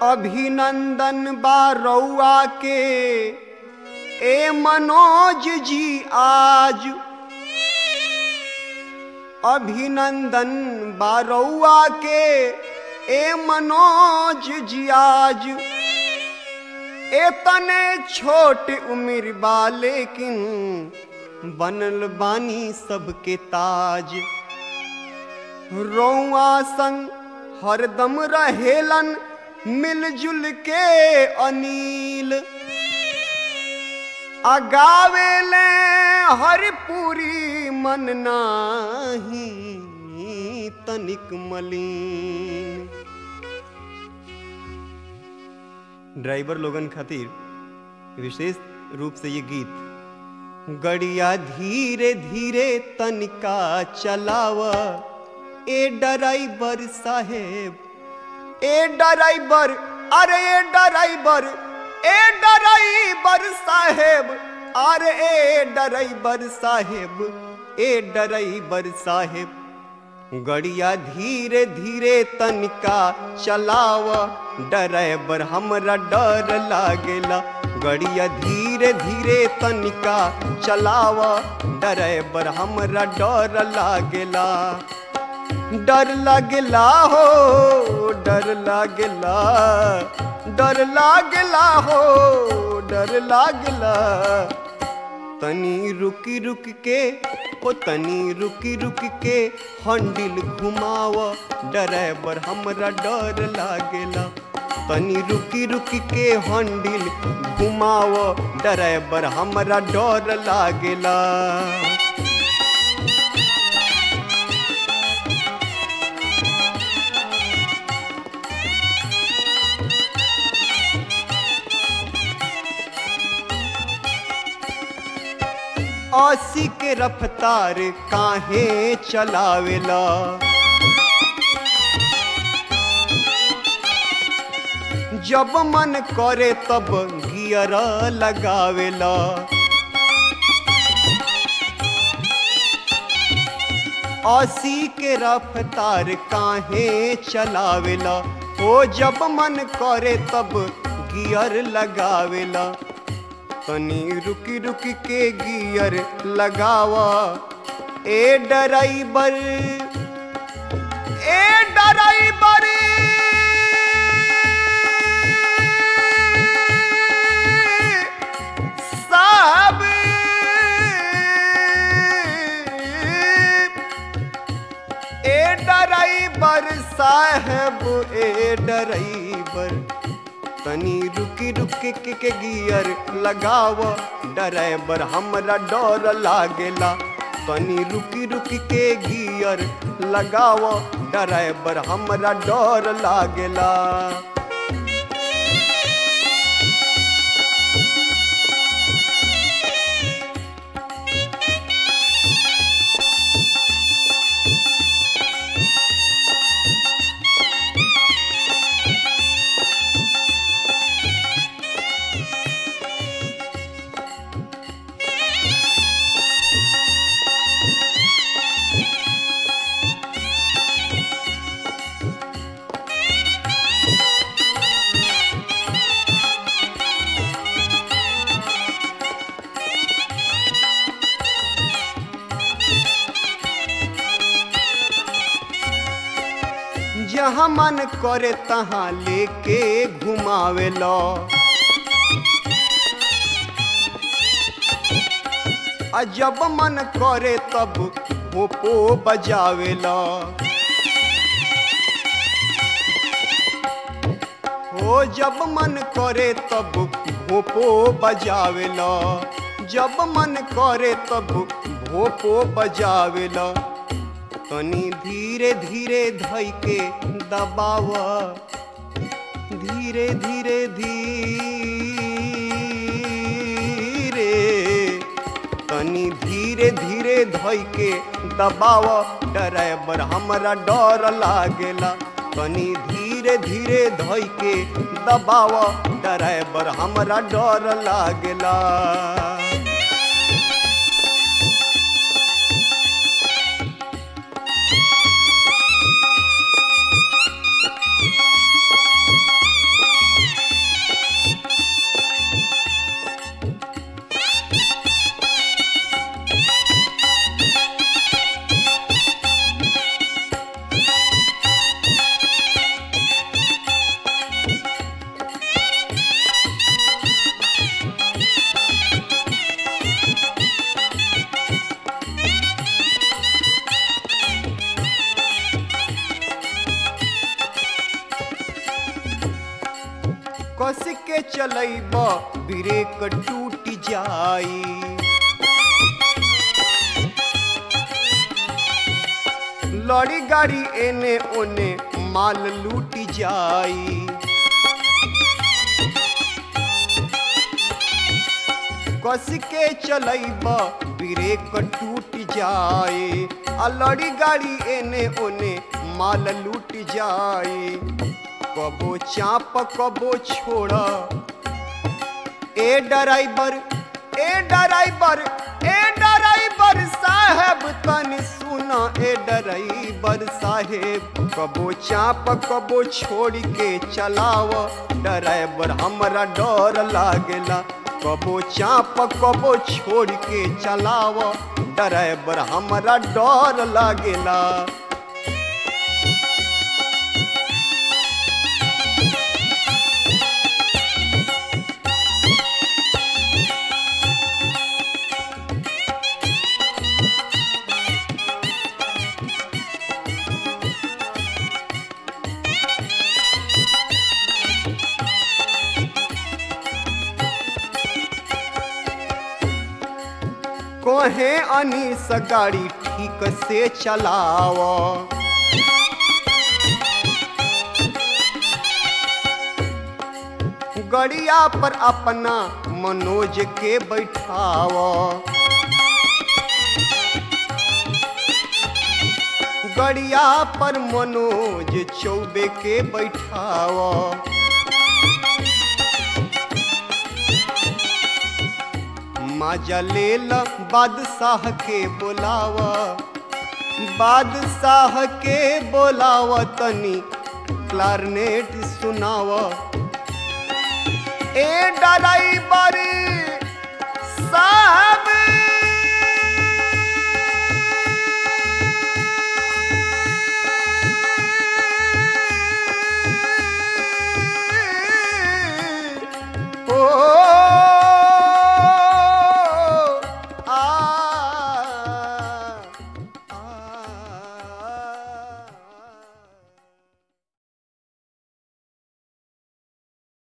अभिनंदन बा रउआ के ए मनोज जी आज अभिनंदन बा रउआ के ए मनोज जी आज एतने छोट उम्र बा लेकिन बनल बानी सबके ताज रौआ संग हरदम रहेलन मिलजुल के अनिल अगावेले हरिपुरी मन नाही तनिक मलिन ड्राइवर लोगन खातिर विशेष रूप से ये गीत गड़िया धीरे धीरे तनिका चलाव ए ड्राइवर साहेब ए ड्राइवर अरे ए ड्राइवर ए ड्राइवर साहेब अरे ए ड्राइवर साहेब ए ड्राइवर साहेब गड़िया धीरे धीरे तनिका चलाव ड्राइवर हमरा डर लागेला गड़िया धीरे धीरे तनिका चलाव ड्राइवर हमरा डर लागेला डर लागेला हो डर लागेला डर लागेला हो डर लागेला तनी रुकी रुक के ओ तनी रुकी रुक के हंडिल घुमाव ड्राइवर हमरा डर लागेला तनी रुकी रुकी के हंडिल घुमाव ड्राइवर हमरा डर लागेला अस्सी के रफ्तार काहे चलावेला जब मन करे तब गियर लगावेला अस्सी के रफ्तार काहे चलावेला ओ जब मन करे तब गियर लगावेला तनी रुकी रुकी के गियर लगावा ए ड्राइवर ए ड्राइवर साहब ए ड्राइवर साहब ए ड्राइवर तनी रुकी रुकी के, के गियर लगाव ड्राइवर हमरा डर लागेला तनी रुकी रुकी के गियर लगाव ड्राइवर हमरा डर लागेला जहाँ मन करे तहाँ लेके घुमावेला आ जब मन करे तब भोपो बजावेला हो जब मन करे तब भोपो बजावेला जब मन करे तब भोपो बजावेला तनी धीरे धीरे धई के दबाव धीरे धीरे धीरे तनी धीरे धीरे धई के दबाव ड्राइवर हमरा डर लागेला तनी धीरे धीरे धई के दबाव ड्राइवर हमरा डर लागेला कस के चलैब ब्रेक टूट जाई लड़ी गाड़ी एने ओने माल लूट जाई कस के चलैब ब्रेक टूट जाए आ लड़ी गाड़ी एने ओने माल लूट जाए कबो चाप कबो छोड़ ए ड्राइवर ए ड्राइवर ए ड्राइवर साहब तनी सुना ए ड्राइवर साहेब कबो चाप कबो छोड़ के चलाव ड्राइवर हमरा डर लागेला कबो चाप कबो छोड़ के चलाव ड्राइवर हमरा डर लागेला कोहे अनीस गाड़ी ठीक से चलाव गड़िया पर अपना मनोज के बैठाव गड़िया पर मनोज चौबे के बैठाव माजा लेल बादशाह के बोलाव बादशाह के बोलाव तनी क्लारनेट सुनाव ए ड्राइवर साहब